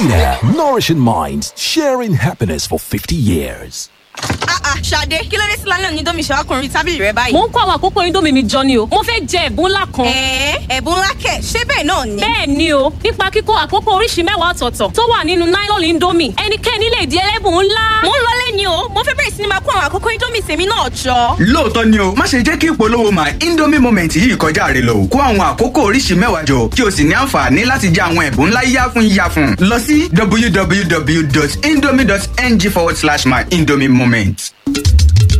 Vita, nourishing minds, sharing happiness for 50 years. Ah ah, Ṣadé, kí ló dé sí lálẹ́ onídọ́mì ṣe ọkùnrin tábìlì rẹ báyìí? mo ń kó àwọn àkókò indomie mi jọ ni o mo fẹ́ jẹ ẹ̀bùn ńlá kan. Ẹ̀ẹ́ ẹ̀bùn ńlá kẹ̀, ṣé bẹ́ẹ̀ náà ni? bẹ́ẹ̀ ni o nípa kíkó àkókò oríṣi mẹ́wàá ọ̀tọ̀ọ̀tọ̀ tó wà nínú nylon indomie ẹnikẹ́ni lè di ẹlẹ́bùn ńlá. Mo ń lọlé ni o, mo fẹ́ bẹ̀rẹ̀ sí ni máa kó àwọn àkókò indomie tèmi náà jọ. lóòótọ́ ni o má ṣe jẹ́ kí ìpolówó my indomie moment yìí kọjá rẹ lọ kó àwọn àkókò oríṣi mẹ́wàá jọ kí o sì ní àǹfààní láti jẹ àwọn ẹ̀bùn ńlá yíyá fún yíyá fún lọ sí www.indomie.ng forward slash my indomie moment.